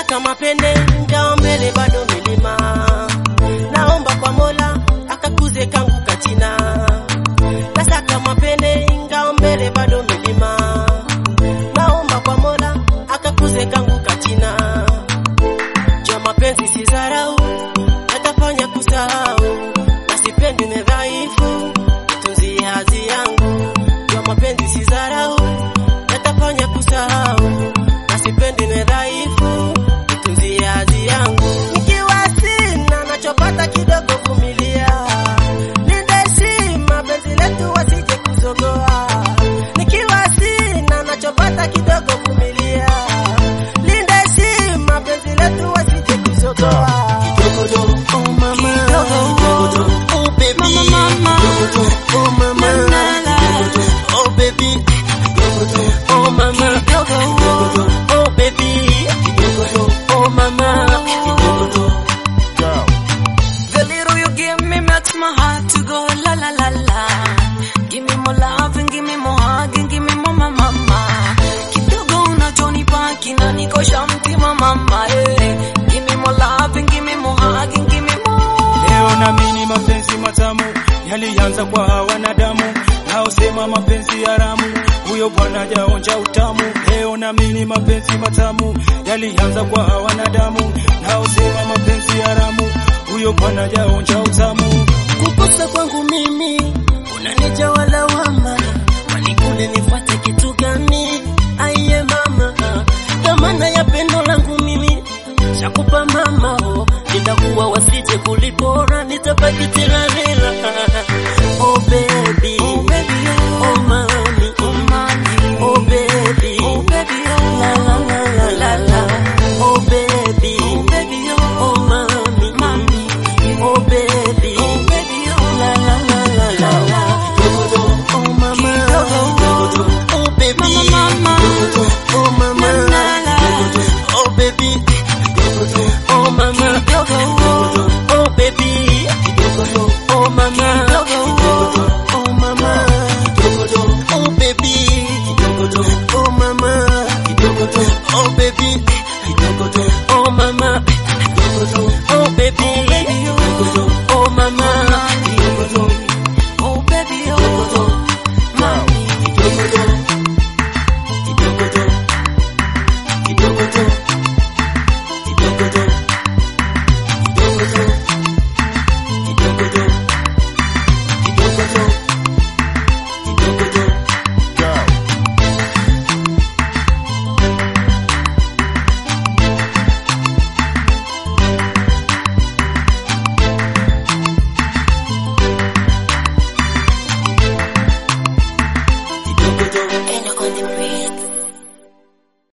nasaka mapene ngao mbele bado milima naomba kwa mola akakuze kangu kachina nasaka mapene ngao mbele bado milima naomba kwa mola akakuze kangu kachina jua mapenzi si dharau yatafanya kusahau nasipendi ni dhaifu tunzie hadhi yangu jua mapenzi si dharau yatafanya kusahau nasipendi ni dhaifu tunzie hadhi yangu nikiwa sina nachopata kidogo vumilia nindeshi mapenzi letu wasije kuzogoa nikiwa sina nachopata kidogo vumilia lindeshi mapenzi letu wasije kuzogoa Oh mama, oh baby, oh mama, oh baby, oh mama, oh baby, oh mama. The little you give me makes my heart to go la la la la. Give me more love and give me more hug and give me more mama. Kidogo unachonipa kinanikosha mtima mama. Eh. Give me more love and give me more hug and give me more. Leo naamini mapenzi matamu yalianza kwa wanadamu, naosema mapenzi haramu, huyo bwana hajaonja utamu. Leo naamini mapenzi matamu yalianza kwa wanadamu, naosema mapenzi haramu, huyo bwana hajaonja utamu. Kukosa kwangu mimi unanijawa lawama, kwani kule nifuate kitu gani? Aiye mama, dhamana ya pendo langu mimi shakupa mama, oh, nitakuwa wasije kulipora, nitabaki tiralela. Oh baby, Oh baby, oh, oh mami, oh mommy, oh baby, oh baby, oh, la la la la la la. Oh baby, oh baby, oh, oh mami, mommy, oh baby, oh baby, oh, la la la la la la. Oh mama, oh baby, mama, oh mama, oh baby, oh mama, oh baby, oh mama, oh mama, oh baby, oh mama, oh baby, oh mama, oh baby.